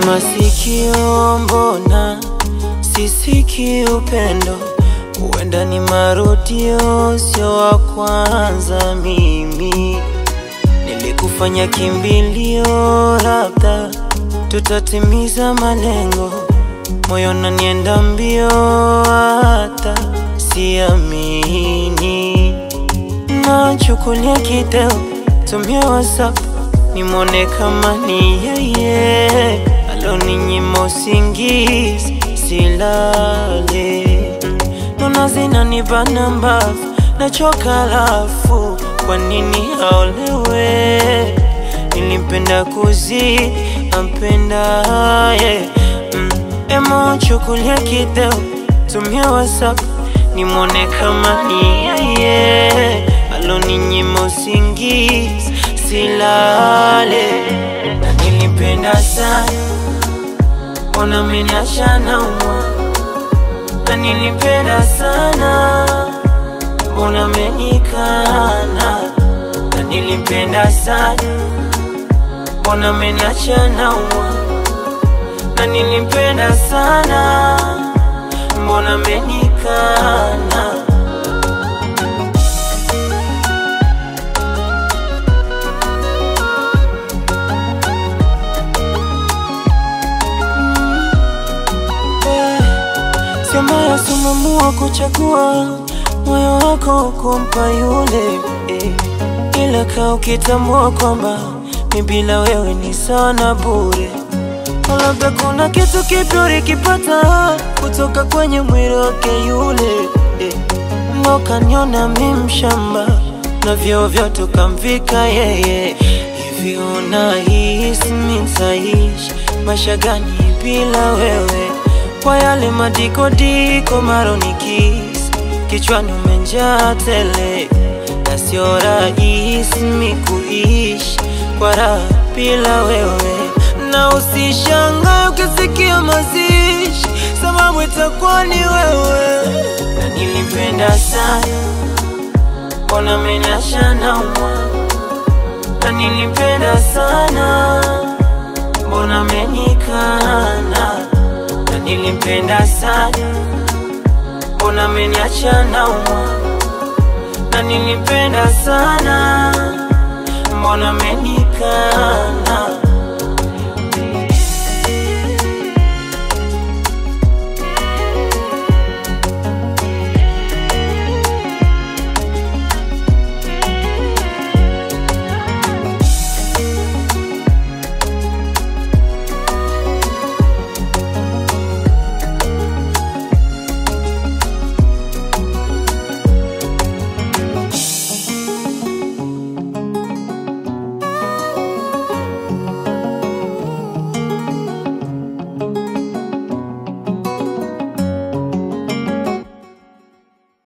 masikio, mbona sisiki upendo? Huenda ni marudio, sio wa kwanza. Mimi nilikufanya kimbilio, labda tutatimiza malengo. Moyo nanienda mbio, hata siamini. Nachukulia kideo, tumia WhatsApp nimwone kama ni yeye aloninyima usingizi silale. Nona zinanibana mbavu, nachoka lafu, kwa nini aolewe? Nilimpenda kuzidi ampendaye mm. Emo chukulia kideo, tumia WhatsApp nimwone kama ni yeye aloninyima usingizi silale, na nilipenda sana, mbona menasha naumwa, na nilipenda sana, mbona menikana, na nilipenda sana, mbona menacha naumwa, na nilipenda sana, mbona menikana Sema sumamua kuchagua moyo wako kumpa yule eh. Ila kaa ukitambua kwamba mi bila wewe ni sana bure. Labda kuna kitu kipya ulikipata kutoka kwenye mwili wake yule eh. Ndo kaniona mi mshamba na vyeo vyote ukamvika yeye. Hivi unahisi mi nitaishi maisha gani bila wewe? kwa yale madikodiko maronikis kichwani umenjaa tele, na sio rahisi mi kuishi kwa raha bila wewe, na usishangae ukisikia mazishi, sababu itakuwa ni wewe. Na nilimpenda sana, mbona menasha naumwa, na nilimpenda sana, mbona menikana na nilimpenda sana, mbona ameniacha naumwa? Na nilimpenda sana, mbona amenikana?